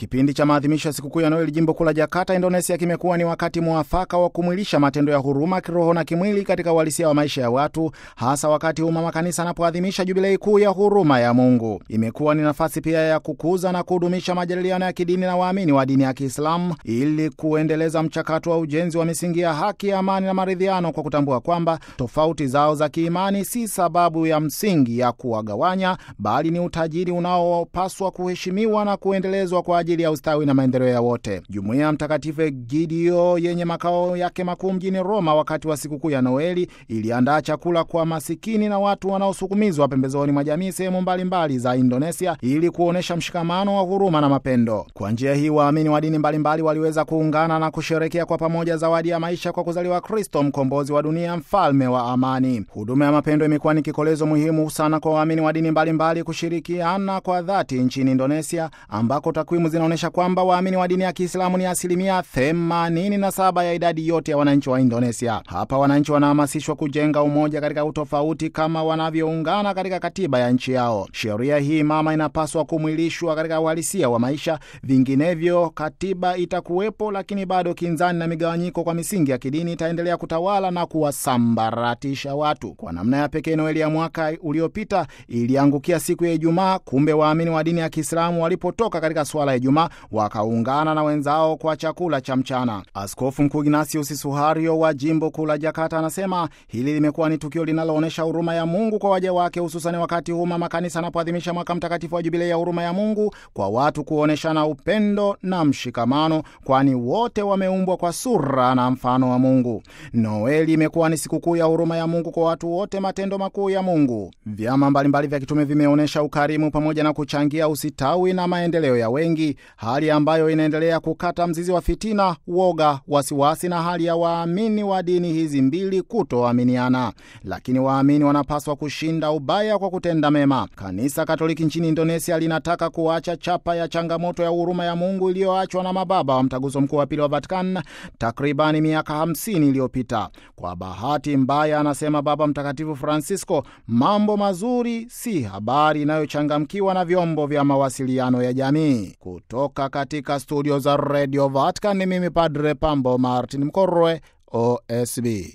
Kipindi cha maadhimisho ya sikukuu ya Noeli jimbo kuu la Jakarta, Indonesia, kimekuwa ni wakati mwafaka wa kumwilisha matendo ya huruma kiroho na kimwili katika uhalisia wa maisha ya watu, hasa wakati huu mama kanisa anapoadhimisha jubilei kuu ya huruma ya Mungu. Imekuwa ni nafasi pia ya kukuza na kudumisha majadiliano ya kidini na waamini wa dini ya Kiislamu ili kuendeleza mchakato wa ujenzi wa misingi ya haki, amani na maridhiano, kwa kutambua kwamba tofauti zao za kiimani si sababu ya msingi ya kuwagawanya, bali ni utajiri unaopaswa kuheshimiwa na kuendelezwa kwa ajili ya ustawi na maendeleo ya wote. Jumuiya ya Mtakatifu Egidio yenye makao yake makuu mjini Roma, wakati wa sikukuu ya Noeli iliandaa chakula kwa masikini na watu wanaosukumizwa pembezoni mwa jamii sehemu mbalimbali za Indonesia ili kuonyesha mshikamano wa huruma na mapendo. Kwa njia hii, waamini wa dini mbalimbali waliweza kuungana na kusherekea kwa pamoja zawadi ya maisha kwa kuzaliwa Kristo, mkombozi wa dunia, mfalme wa amani. Huduma ya mapendo imekuwa ni kikolezo muhimu sana kwa waamini wa dini mbalimbali kushirikiana kwa dhati nchini Indonesia, ambako takwimu zinaonyesha kwamba waamini wa dini ya Kiislamu ni asilimia 87 ya idadi yote ya wananchi wa Indonesia. Hapa wananchi wanahamasishwa kujenga umoja katika utofauti kama wanavyoungana katika katiba ya nchi yao. Sheria hii mama inapaswa kumwilishwa katika uhalisia wa maisha, vinginevyo katiba itakuwepo, lakini bado kinzani na migawanyiko kwa misingi ya kidini itaendelea kutawala na kuwasambaratisha watu. Kwa namna ya pekee, Noeli ya mwaka uliopita iliangukia siku ya Ijumaa. Kumbe waamini wa dini ya Kiislamu walipotoka katika swala ya Ijumaa wakaungana na wenzao kwa chakula cha mchana. Askofu Mkuu Ignatius Suhario wa jimbo kuu la Jakarta anasema hili limekuwa ni tukio linaloonyesha huruma ya Mungu kwa waja wake, hususani wakati huu mama kanisa anapoadhimisha mwaka mtakatifu wa jubilei ya huruma ya Mungu kwa watu kuonyeshana upendo na mshikamano, kwani wote wameumbwa kwa sura na mfano wa Mungu. Noeli imekuwa ni sikukuu ya huruma ya Mungu kwa watu wote, matendo makuu ya Mungu. Vyama mbalimbali vya kitume vimeonyesha ukarimu pamoja na kuchangia usitawi na maendeleo ya wengi, hali ambayo inaendelea kukata mzizi wa fitina, woga, wasiwasi na hali ya waamini wa dini hizi mbili kutoaminiana. Lakini waamini wanapaswa kushinda ubaya kwa kutenda mema. Kanisa Katoliki nchini Indonesia linataka kuacha chapa ya changamoto ya huruma ya Mungu iliyoachwa na mababa wa Mtaguso Mkuu wa Pili wa Vatican takribani miaka 50 iliyopita. Kwa bahati mbaya, anasema Baba Mtakatifu Francisco, mambo mazuri si habari inayochangamkiwa na vyombo vya mawasiliano ya jamii. Kutoka katika studio za Radio Vatican ni mimi Padre Pambo Martin Mkorwe, OSB.